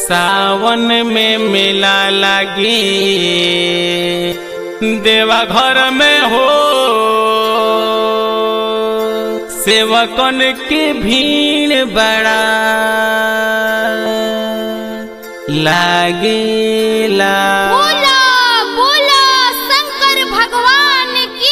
सावन में मेला लगी देवा घर में हो सेवकन के भीड़ बड़ा लागेला बोला बोला शंकर भगवान की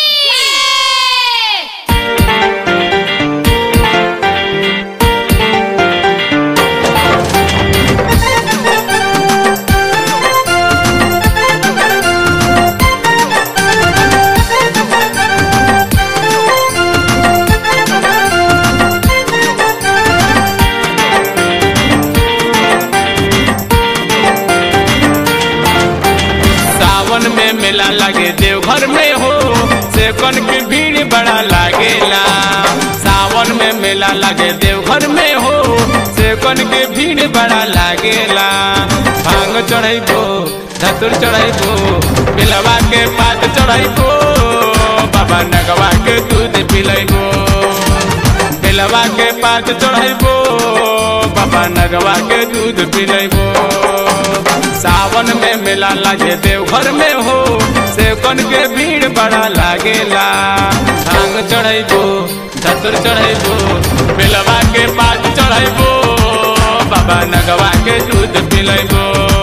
सावन में मेला लगे देवघर में हो सेवकन की भीड़ बड़ा लागेला सावन में मेला लगे देवघर में हो सेवकन की भीड़ बड़ा लागेला भांग चढ़ैबो धतुर चढ़ैबो बिलवा के पात चढ़ैबो बाबा नगवा के दूध पिलैबो बिलवा के पात चढ़ैबो बाबा नगवा के दूध पिलैबो सावन में मेला लगे देवघर में हो सेवकन के भीड़ बड़ा लागेला भांग चढ़ैबो धतुर चढ़ैबो बेलवा के पात चढ़ैबो बाबा नगवा के दूध पिलैबो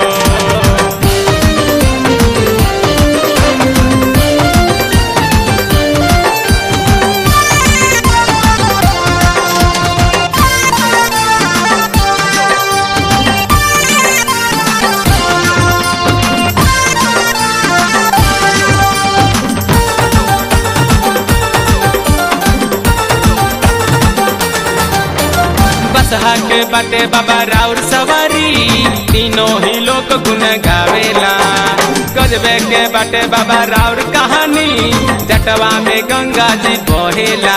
बसहा के बाटे बाबा राउर सवारी तीनों ही लोग गुन गावेला गजबे के बाटे बाबा राउर कहानी जटवा में गंगा जी बहेला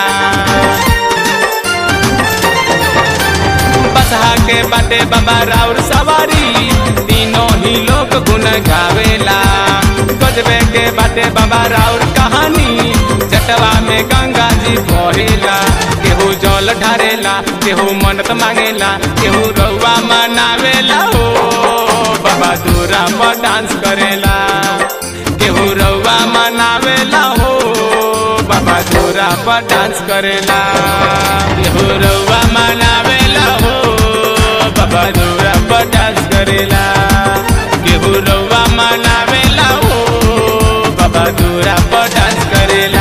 बसहा के बाटे बाबा राउर सवारी तीनों ही लोग गुन गावेला गजबे के बाटे बाबा राउर कहानी जटवा में गंगा जी बहेला केहू जल ढारेला केहू मन्नत मांगेला केहू रउआ मनावेला हो बाबा दूरा पर डांस करेला केहू रउआ मनावेला हो बाबा दूरा पर डांस करेला केहू रउआ मनावेला हो बाबा दूरा पर डांस करेला केहू रउआ मनावेला हो बाबा दूरा पर डांस करेला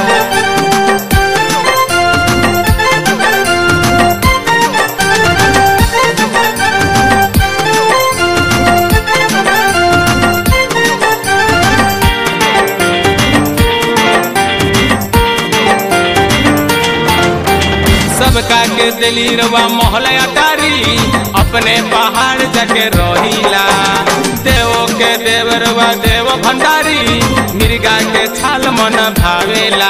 सबका के दिली रवा मोहलया तारी अपने पहाड़ जाके रहिला देव के देव रवा देव भंडारी मिर्गा के छाल मन भावेला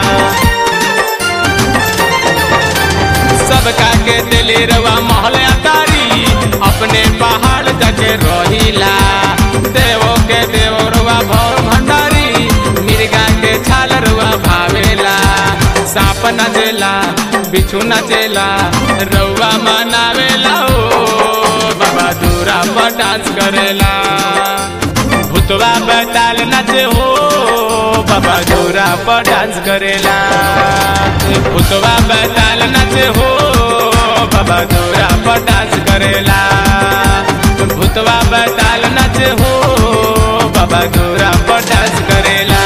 सबका के दिली रवा मोहलया तारी अपने पहाड़ जाके रहिला देव के देव रवा भव भंडारी मिर्गा के छाल रवा भावेला सांप नचेला बिच्छू नचेला रउआ मनावेला ओ बाबा दूरा पर डांस करेला भूतवा बैताल नचे हो बाबा दूरा पर डांस करेला भूतवा बैताल नचे हो बाबा दूरा पर डांस करेला भूतवा बैताल नचे हो बाबा दूरा पर डांस करेला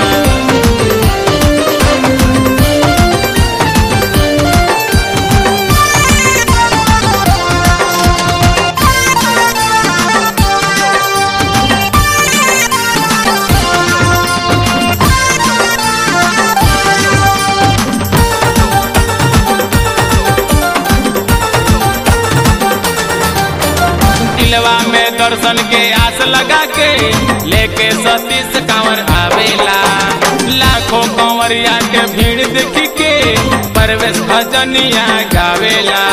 दिलवा में दर्शन के आस लगा के लेके सतीश कंवर आवेला लाखों कंवरिया के भीड़ देख के परवेश भजनिया गावेला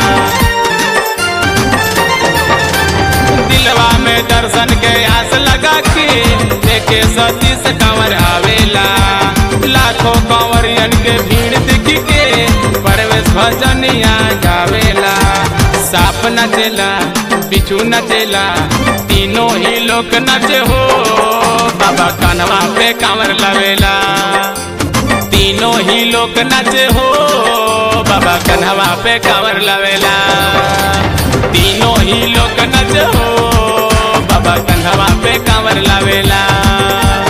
दिलवा में दर्शन के आस लगा के लेके सतीश कंवर आवेला लाखों कंवरियन के भीड़ देख के परवेश भजनिया गावेला साप नचेला बिचू नचेला तीनों ही लोग नचे हो बाबा कन्हवा पे कांवर लवेला तीनों ही लोग नचे हो बाबा कन्हवा पे कांवर लवेला तीनों ही लोग नचे हो बाबा कन्हवा पे कांवर लवेला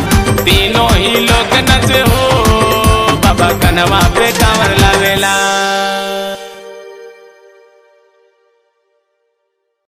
तीनों ही लोग नचे हो बाबा कन्हवा पे कांवर लवेला